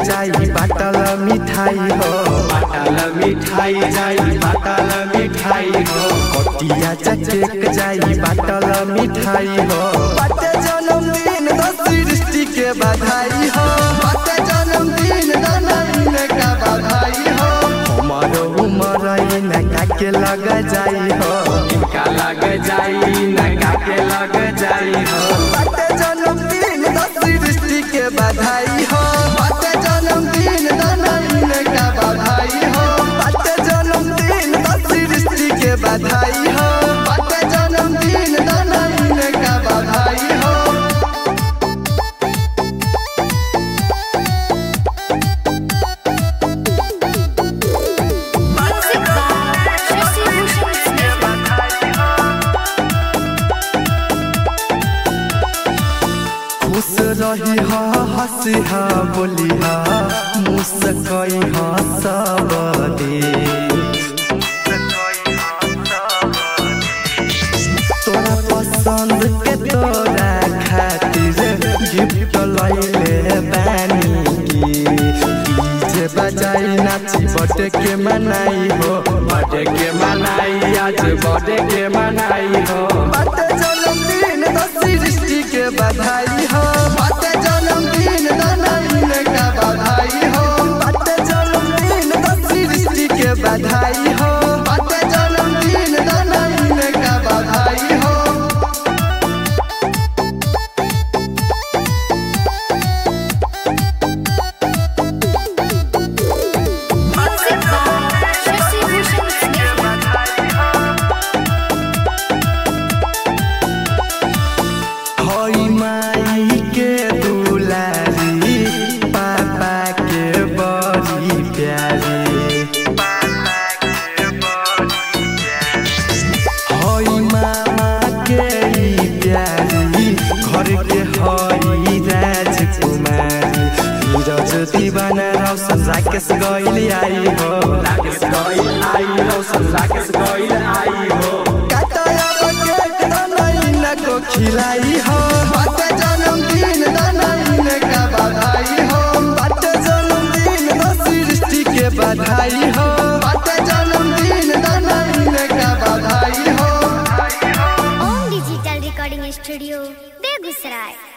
जाई बाटल मिठाई हो बाटल मिठाई जाई बाटल मिठाई हो कटिया चकेक जाई बाटल मिठाई हो बाटे जन्मदिन तो सृष्टि के बधाई हो बाटे जन्मदिन नवीन का बधाई हो हमार उमर नका के लग जाई हो इनका लग जाई नका के लग जाई हो बाटे जन्मदिन तो सृष्टि के बधाई हो बाटे जन्मदिन नवीन का बधाई हो बाटे जन्मदिन तो सृष्टि के बधाई हो बाटे जन्मदिन नवीन का बधाई हो Music by Shashi Bhushan Smith. खुश रही हा हंसी हा बोली हा मुस्कई हा सब दे तोरा पसंद के तोरा खातिर गिफ्ट लैले बानी की डीजे बजाई नाची बटे के मनाई हो बर्थडे के मनाई आज बर्थडे के मनाई हो बाटे जन्मदिन तो सृष्टि के बधाई हो बाटे जन्मदिन नवीन का बधाई हो बाटे जन्मदिन तो सृष्टि के बधाई हो बाटे जन्मदिन नवीन का बधाई हो Music by Shashi Bhushan Smith. हई माई के दुलारी पापा के बड़ी प्यारी हई मामा के ई प्यारी घर के हई राजकुमारी नीरज दीवाना रौशन राकेश गइल आई हो राकेश गइल आई रोशन राकेश गइल आई हो काटाया केक दनाइन को खिलाई हो बाटे जन्मदिन दनाइन का बधाई हो बाटे जन्मदिन तो सृष्टि के बधाई हो बाटे जन्मदिन दनाइन का बधाई हो Om Digital Recording Studio, Begusrai.